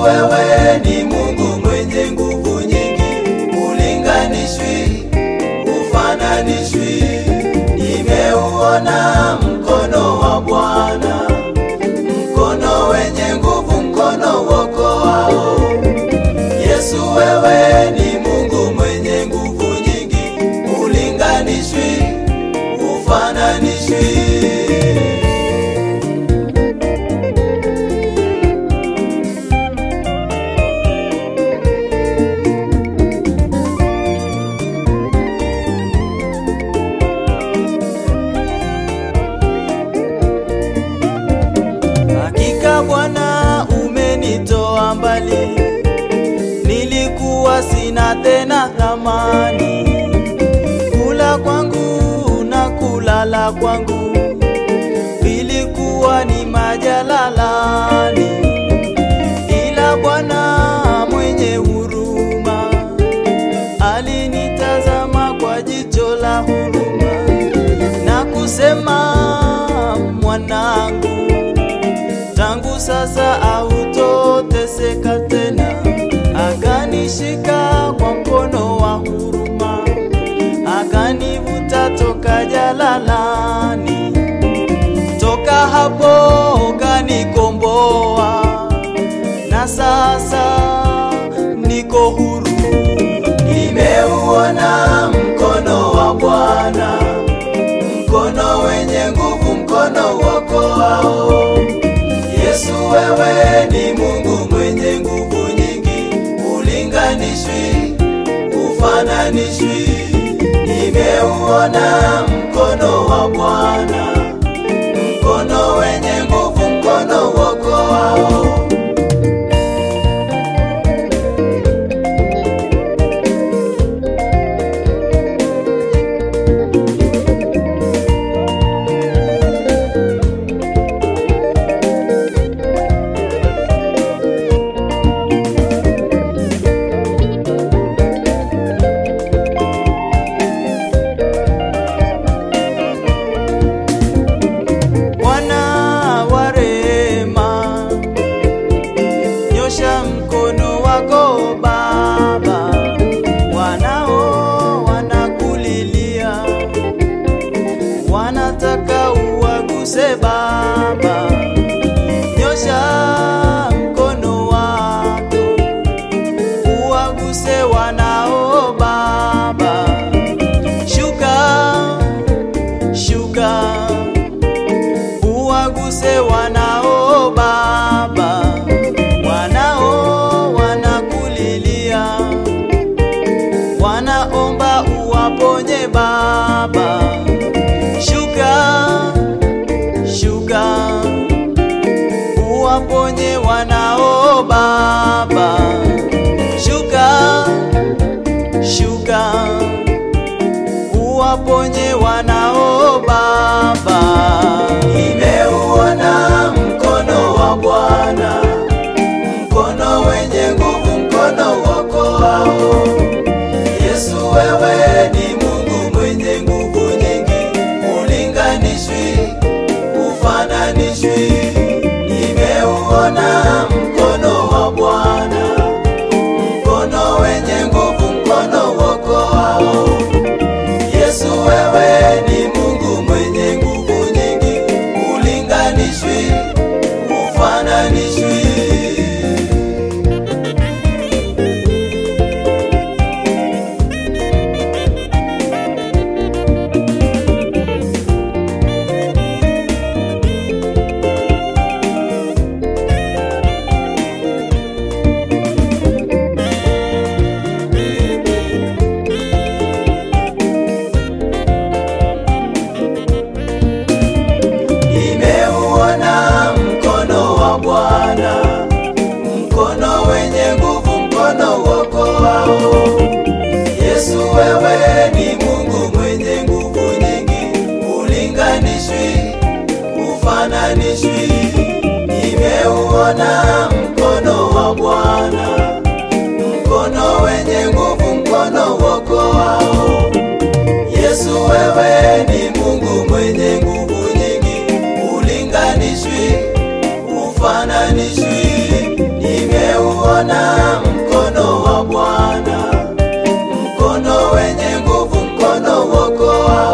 wewe ni Mungu mwenye nguvu nyingi, ulinganishwi, ufananishwi. Nimeuona mkono wa Bwana, mkono wenye nguvu, mkono uokoao. Yesu, wewe ni Mungu mwenye nguvu nyingi, ulinganishwi, ufananishwi. Hakika Bwana umenitoa mbali, nilikuwa sina tena thamani. Kula kwangu na kulala kwangu vilikuwa ni majalalani, ila Bwana mwenye huruma alinitazama kwa jicho la huruma na kusema, mwanangu tangu sasa hautoteseka tena. Akanishika kwa mkono wa huruma, akanivuta toka jalalani. Toka hapo kanikomboa, na sasa niko huru. Nimeuona mkono wa Bwana, mkono wenye nguvu, mkono uokoao. Yesu, wewe ni Mungu mwenye nguvu nyingi, ulinganishwi, ufananishwi. Nimeuona mkono wa Bwana, mkono wenye nguvu, mkono uokoao. Bwana wa rehema, nyosha mkono wako Baba, wanao wanakulilia, wanataka uwaguse Baba, nyosha mkono wako uwaguse wanao Baba, shuka shuka uwaguse wanao Baba, wanao wanakulilia, wanaomba uwaponye Baba. Shuka, shuka, uwaponye wanao Baba. Shuka, shuka, uwaponye wanao Baba. Nimeuona mkono wa Bwana, mkono wenye nguvu, mkono uokoao. Yesu, wewe ni Mungu mwenye nguvu nyingi, ulinganishwi, ufananishwi. Nimeuona mkono wa Bwana, mkono wenye nguvu, mkono uokoao. Yesu, wewe ni Mungu mwenye nguvu nyingi, ulinganishwi, ufananishwi. Nimeuona mkono wa Bwana, mkono wenye nguvu, mkono uokoao. Yesu, wewe ni Mungu mwenye nguvu nyingi, ulinganishwi, ufananishwi. Nimeuona mkono wa Bwana, mkono wenye nguvu, mkono uokoao. Yesu, wewe ni Mungu mwenye nguvu nyingi, ulinganishwi, ufananishwi. Nimeuona uokoao